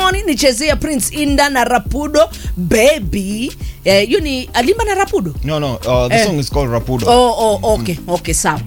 morning nichezea prince inda na rapudo baby eh, yu ni alimba na rapudo No, no. Uh, the Eh. song is called Rapudo. oh, oh, okay okay sawa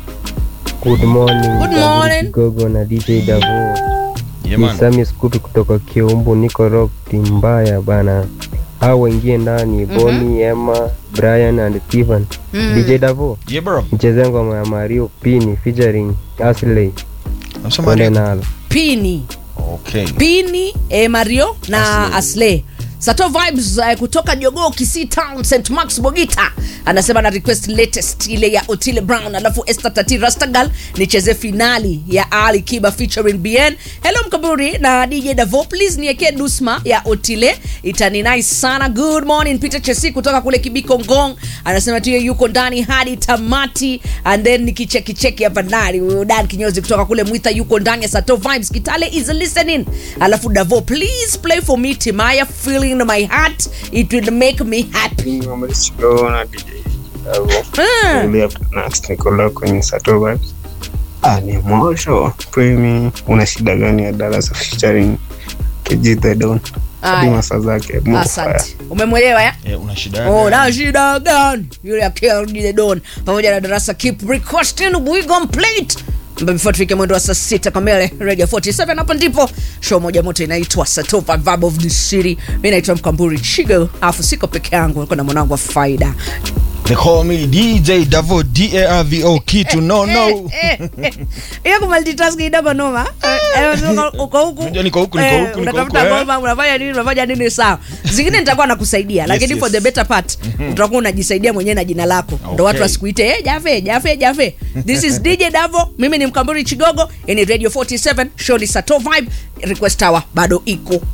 Good morning. Good David morning. Kigogo na DJ Davo. Yeah, Ni man. Sami Skupi kutoka Kiumbu, niko rock timbaya bana. Hao wengine ndani Boni, Emma, Brian and Steven. DJ Davo, Yeah, bro. mcheze ngoma ya Mario Pini featuring Asley. Nasema Twende nini? nalo. pini Okay. pini eh, mario na Asley. asle sato vibes uh, kutoka jogoo kisii town st max bogita anasema na request latest ile ya otile brown alafu esther tati rastagal nicheze finali ya ali kiba featuring bn hello mkaburi na dj davo please niekee dusma ya otile itani nice sana good morning peter chesi kutoka kule kibiko ngong anasema tuyo yuko ndani hadi tamati and then nikichekicheki hapa ndani huyo dan kinyozi kutoka kule mwita yuko ndani ya sato vibes kitale is listening alafu davo please play for me timaya feeling in my heart it will make me happy Msichona DJ Davo. Ah. Really up next Nicola kwenye Sato Vibes. Ah, ni mosho. Premi una shida gani ya darasa featuring KG The Don? Aya. Hadi masaa zake. Move fire. asante umemwelewa ya Eh, una shida Oh, gani? na shida gani yule akilde don pamoja na darasa keep requesting we gon play it But before tufike mwendo wa saa sita kamele radio 47 hapo ndipo show moja moto inaitwa satopa vibe of the city mi naitwa mkamburi chigo alafu siko peke yangu niko na mwanangu wa faida They call me DJ Davo D-A-R-V-O kitu no no. hiyo kumultitask idaba noma Eh, eh, uko huku Unajua niko huku, niko eh, huku, niko unatafuta huku, eh. ngoma unafanya nini unafanya nini sawa zingine nitakuwa nakusaidia lakini yes. for the better part utakuwa unajisaidia mwenyewe na jina lako ndo Okay. watu wasikuite eh, jafe jafe jafe this is dj davo mimi ni mkamburi chigogo ini radio 47 show ni sato vibe request hour bado iko